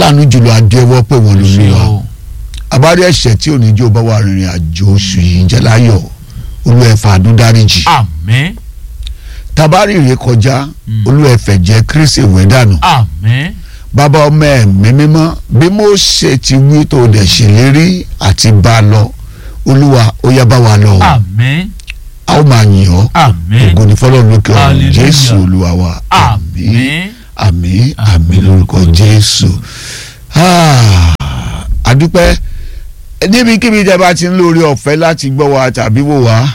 aláàánú jùlọ adéwọ́ pé wọ́n ló ṣe lù wá o àbárí ẹ̀ṣẹ̀ tí ò ní jó bá wà rìnrìn àjò oṣù yìí jẹ́ láyọ̀ olúẹ̀fà àdúdáríjì àmín tabari rè kọjá Mm. olúẹ̀fẹ̀ jẹ́ kírísì ìwé dànù àmín bàbá ọmọ ẹ̀mí mímọ́ bí mo ṣe ti wí tó dẹ̀ ṣèlérí àti bá a lọ olúwa ó yá bá wa lọ o. àmín a ó máa yìn ọ́ àmín ògo ní fọlọ́run lókè ọ̀run Hallelujah. jésù olúwa wa àmín àmín àmín àmín lórúkọ jésù Ah, àdúpẹ́ níbikíbi tẹ́ bá ti ń lórí ọ̀fẹ́ láti gbọ́ wa tàbí wò wá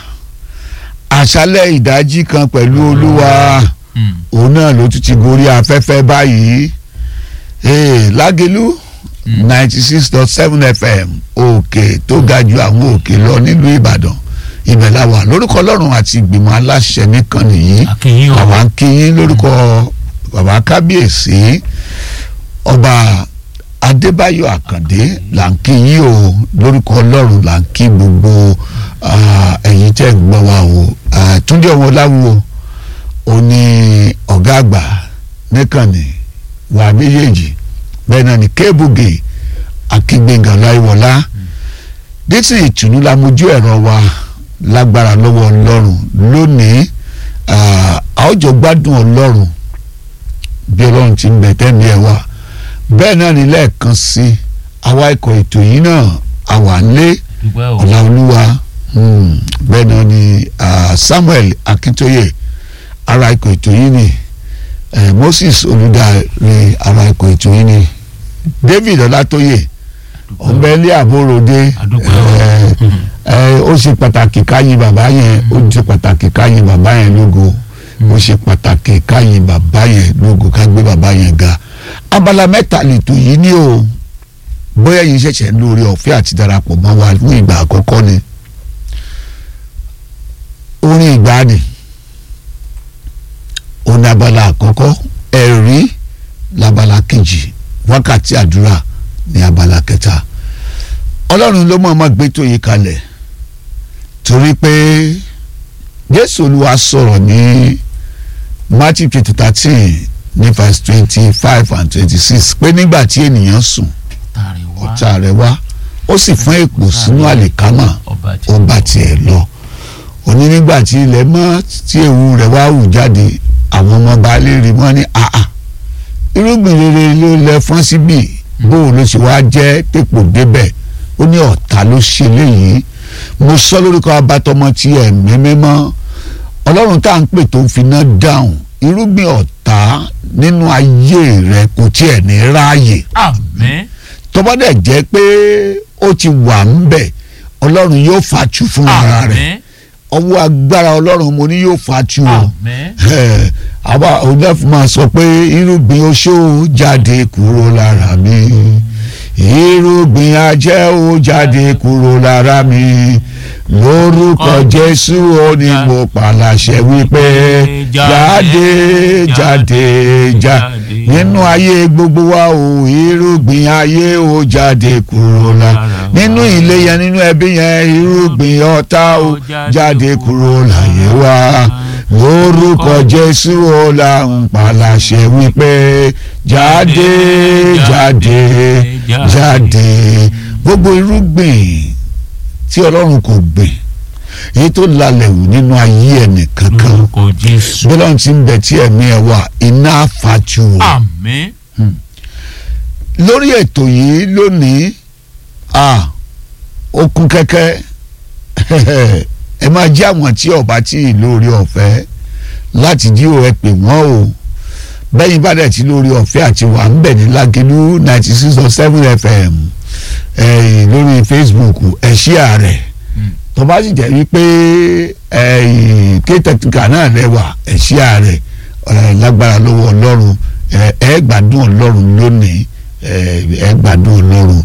àṣálẹ̀ ìdájí kan pẹ̀lú olúwa Mm. òun náà ló tún ti gorí afẹ́fẹ́ báyìí Eh, lágẹ̀lú Mm. ninety six dot seven fm òkè tó ga ju àwọn òkè lọ nílùú ìbàdàn ibẹ̀ la wà lórúkọ ọlọ́run àti ìgbìmọ̀ aláṣẹ nìkan nìyí akínyìn o àwa ń kí yín lórúkọ bàbá kábíyèsí ọba adébáyọ̀ àkàndé là ń kí yín o lórúkọ ọlọ́run là ń kí gbogbo ah, ẹ̀yin tẹ́ ń gbọ́ wa o Ah, túndé ọmọ láwùwọ ó ní ọ̀gá àgbà níkànnì wà méjèèjì bẹ́ẹ̀ náà ní kébùgè akíngbẹ̀ngàn láìwọlá dixon ìtùnú la mojú ẹ̀rọ wa lágbára lọ́wọ́ ọlọ́run lónìí ah, a ó jọ gbádùn ọlọ́run bí ọlọ́run ti ń bẹ tẹ́mi ẹ̀ wá bẹ́ẹ̀ náà ní lẹ́ẹ̀kan sí àwa ikọ̀ ètò yìí náà àwa ń lé dúpẹ́ o ọ̀làolúwa hmm, bẹ́ẹ̀ náà ni ah, samuel akintoye ara ikọ̀ ètò yìí ni eh, moses olùdarí ara ikọ̀ ètò yìí ni david ọlátóyè ọ̀nbẹ́lẹ́ àbóròdé Adúpẹ́ o. eh, eh, ó ṣe pàtàkì káyìn bàbá yẹn ó ṣe pàtàkì káyìn bàbá yẹn lógo ó ṣe pàtàkì káyìn bàbá yẹn lógo ká gbé bàbá yẹn ga abala mẹ́ta lètò yìí ni o bóyá yìí ṣẹ̀ṣẹ̀ ń lórí ọ̀fẹ́ àti darapọ̀ mọ́ wa fún ìgbà àkọ́kọ́ ni orin ìgbàanì òun abala àkọ́kọ́ ẹ̀rí labala kejì wákàtí àdúrà ní abala kẹta ọlọ́run ló mọ̀ ọmọ gbé tó yí kalẹ̀ torí pé jésù olúwa sọ̀rọ̀ ní matthew chapter thirteen ní verse twenty five and twenty six pé nígbà tí ènìyàn sùn tàrí wá ọ̀tá rẹ̀ wá ó sì fún èpò sínú àlìkámà ọba tí ó bá tiẹ̀ lọ òní nígbà tí ilẹ̀ mọ́ tí ewu rẹ̀ wá hù jáde àwọn ọmọ baálé rí mọ́ ní àà irúgbìn rere ló lẹ fọ́n síbì bóun ló ṣe wá jẹ́ pépò débẹ̀ ó ní ọ̀tá ló ṣe léyìí mo sọ lórúkọ abatọmọ tí ẹ̀mí mímọ́ ọlọ́run tá à ń pè tó ń finá dáhùn irúgbìn ọ̀tá nínú ayé rẹ kò tiẹ̀ ní ráàyè àmín tó bá dẹ̀ jẹ́ pé ó ti wà ń bẹ̀ ọlọ́run yóò fàtú fún ara rẹ̀ àmín ọwọ́ agbára ọlọ́run mo ní yóò fàtú o àmín Eh, àwa onídàáfù máa sọ pé irúgbìn oṣó jáde kúrò lára mi irúgbìn ajẹ́ ó jáde kúrò lára mi lórúkọ jésù ó ní mo pàlàṣẹ wípé jáde jáde jáde nínú ayé gbogbo wa o irúgbìn ayé ó jáde kúrò lára nínú ilé yẹn nínú ẹbí yẹn irúgbìn ọ̀tá ó jáde kúrò láyé wa lórúkọ jésù ó là ń pàlàṣẹ wípé jáde jáde jáde gbogbo irúgbìn tí ọlọ́run kò gbìn èyí tó lalẹ̀ wù nínú ayé ẹnì kankan lórúkọ jésù bọ́lá ti ń bẹ tí ẹ̀mí ẹ̀ wà iná àfàjù o àmín lórí ètò yìí lónìí a ó kún kẹ́kẹ́ ẹ máa jẹ́ àwọn tí ọba tí ì lórí ọ̀fẹ́ láti jí o ẹ pè wọ́n o bẹ́yìn bá dẹ̀ tí lórí ọ̀fẹ́ àti wà ń bẹ̀ ní lágẹ̀lú ninety six point seven fm eh, lórí facebook ẹ ṣíà rẹ̀ tó bá sì jẹ́ wípé kétẹ̀tìkà náà lẹ́wà ẹ ṣíà rẹ̀ eh, lágbára lọ́wọ́ ọlọ́run eh, ẹ gbádùn ọlọ́run lónìí eh, ẹ gbádùn ọlọ́run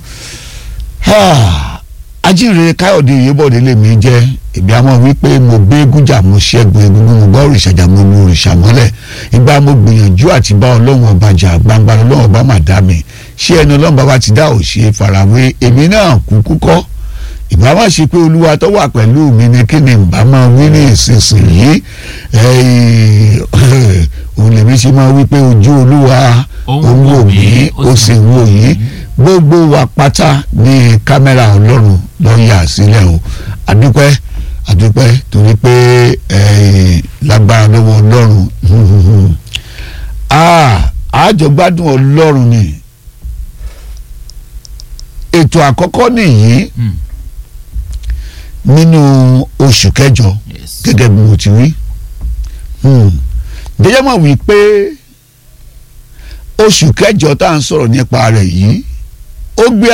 ajínrere káyọ̀dé ìyébọ̀dé lèmi jẹ́ èmi àmọ́ wípé mo gbé gújà mo ṣẹ́gun egungun mo bá òrìṣàjà mo lu òrìṣà mọ́lẹ̀ ìgbà mo gbìyànjú àti bá ọlọ́run ọba jà gbangba ọlọ́run ọba mà dá mi ṣé ẹni ọlọ́run bàbá ti dá òṣè farawé èmi náà kúkú kọ́ ìbá má ṣe pé olúwa tó wà pẹ̀lú mi ni kí ni ìbá máa wí ní ìsinsìnyí òun lèmi ṣe máa wí pé ojú olúwa ó ń wò mí ó sì ń wò yín gbogbo wa pátá ní kámẹ́rà ọlọ́run ló yà sílẹ̀ o àdúpẹ́ àdúpẹ́ torí pé lágbára lọ́wọ́ ọlọ́run àjọgbádùn ọlọ́run ni ètò àkọ́kọ́ nìyí nínú oṣù kẹjọ gẹ́gẹ́ bí mo ti wí jẹ́jẹ́ mọ̀ wí pé oṣù kẹjọ tá à ń sọ̀rọ̀ nípa rẹ̀ yìí ó gbé